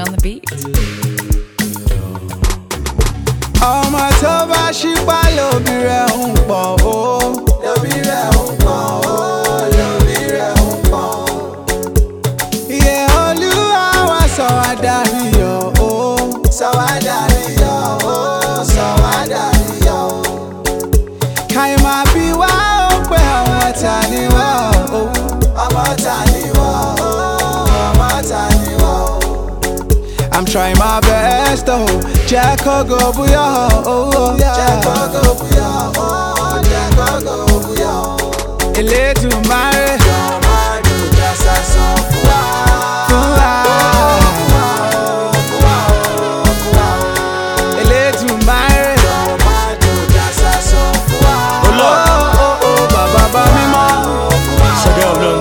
on the beat. ọmọ tó bá ṣípá lóbi rẹ̀ ń pọ̀ o. lóbi rẹ̀ ń pọ̀ o. lóbi rẹ̀ ń pọ̀ o. iye olúwa wa sọ wá dàríyọ̀ o. sọ wá dàríyọ̀ o. sọ wá dàríyọ̀ o. káyọ̀ máa bí wá ó pé ọmọ ta ni wá o. ọmọ ta ni wá o. ọmọ ta ni wá o. I'm trying my best, oh. Jack go booyah, oh. Jack go booyah, oh. Jack go booyah. Elédùmarè. Fún wa. Elédùmarè. Olúwa. Oh, oh, oh, bàbá bá mímọ́. Ṣẹ̀dá ọlọ́run.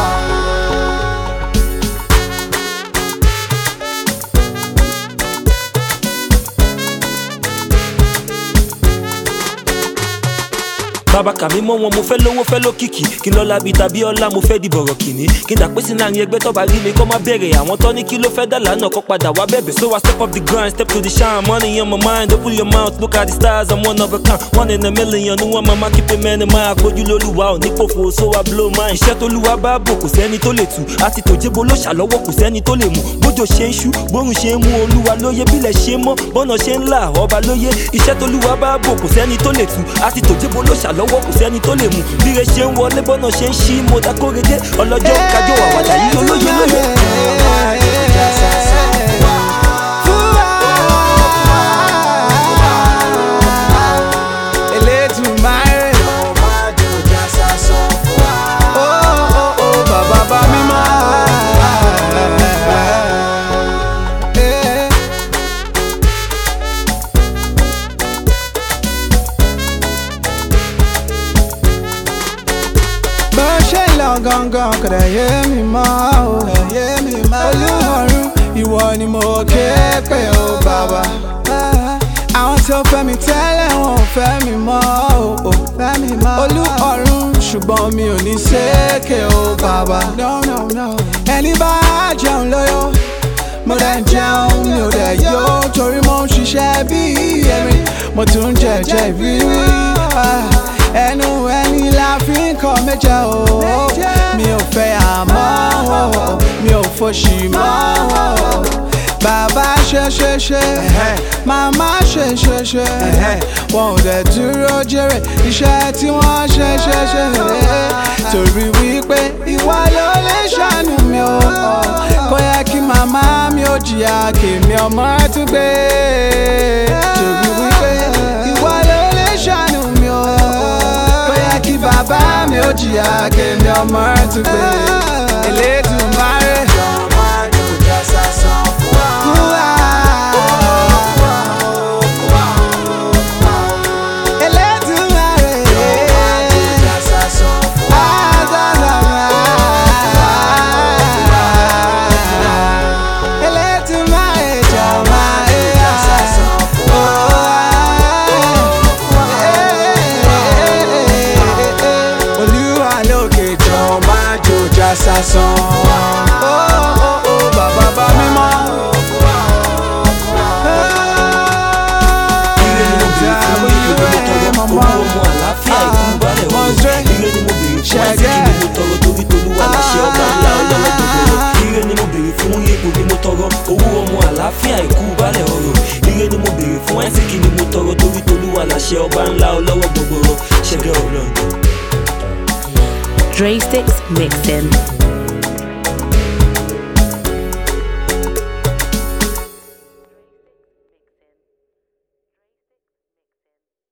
bàbá kàmí mọ́ wọn mo fẹ́ lówó fẹ́ lókìkí kí n lọ́la bíi tàbí ọlá mo fẹ́ di bọ̀rọ̀ kìíní kí n dàpé sí láàrin ẹgbẹ́ tọ́ba rí mi kọ́ má bẹ̀rẹ̀ àwọn tọ́ ní kí ló fẹ́ dà lánàá kọ́ padà wá bẹ̀bẹ̀ so I step up the grind step to the shine money on my mind open your mouth look at the stars I'm one of a kind one in a million ní wọ́n máa má keep it man in mind àpójú lólùwà ò ní pòfo so I blow mine iṣẹ́ tó lùwà bá bò kò sẹ́ni tó lè tù àti tòjébo ló ṣàlọ́wọ́ kò sẹ́ni tó lè mú bójò ṣe ń ṣú bórun ṣe ń mú olúwa lóye bílẹ̀ ṣe mọ́ bọ́nà ṣe ń là ọba lóye iṣẹ́ tó lùwà bá bò kò sẹ́ni tó lè tù àti tòjébo ló ṣàlọ́wọ́ kò sẹ́ni tó lè mú bíre ṣe ń wọlé bọ́nà ṣe ń ṣí mo dá kórede ọlọ́jọ́ kájọ àwàdà yìí olóye lóye. Elédùmarè. Oh, oh, oh, bàbá bá mímọ́. Eh. bó ṣe ń lọ gangan kò dẹ̀ yé mi mọ́ o. olúwarùn ìwọ ni mo ké pé o bàbá. àwọn tó fẹ́ mi tẹ́lẹ̀ wọn ò fẹ́ mi mọ́ o. olúwarùn ṣùgbọ́n mi ò ní ṣèké o bàbá. ẹni bá jẹun lóyó mo dẹ̀ ń jẹun mi ò dẹ̀ yó torí mo ń ṣiṣẹ́ bí erin mo tún ń jẹ̀jẹ̀ ìrírí. Ah, ẹnu ẹni la fi ń kọ́ méjẹ o mi ò fẹ́ àmọ́ o mi ò fòṣì mọ́ o bàbá ṣe ṣe ṣe màmá ṣe ṣe ṣe wọn ò dẹ̀ dúró jèrè iṣẹ́ tí wọ́n ṣe ṣe ṣe torí wípé ìwà ló lè ṣàánú mi o kò yẹ kí màmá mi ò jìyà kèmí ọmọ tún gbé torí wípé ìwà ló lè ṣàánú mi o kò yẹ kí bàbá mi ò jìyà kèmí ọmọ tún gbé Elédùmarè. Elédùmarè. Elédùmarè jọ̀wọ́ ẹ̀yà. Olúwa lókè jọ máa jòjà sásán. Ó, ó, ó, Bàbá bá mímọ́. ire ni mo béèrè fún ire ni mo tọrọ owó ọmọ àlàáfíà ìkúbalẹ̀ ọ̀rọ̀ ire ni mo béèrè fún àìsíkì ni mo tọrọ torí tolúwa láṣẹ ọba ńlá ọlọ́wọ́ gbogbo ire ni mo béèrè fún ipò ni mo tọrọ owó ọmọ àlàáfíà ìkúbalẹ̀ ọ̀rọ̀ ire ni mo béèrè fún àìsíkì ni mo tọrọ torí tolúwa láṣẹ ọba ńlá ọlọ́wọ́ gbogbo ṣẹ́gẹ́ ọlọ́run. Dre Sticks Mixin.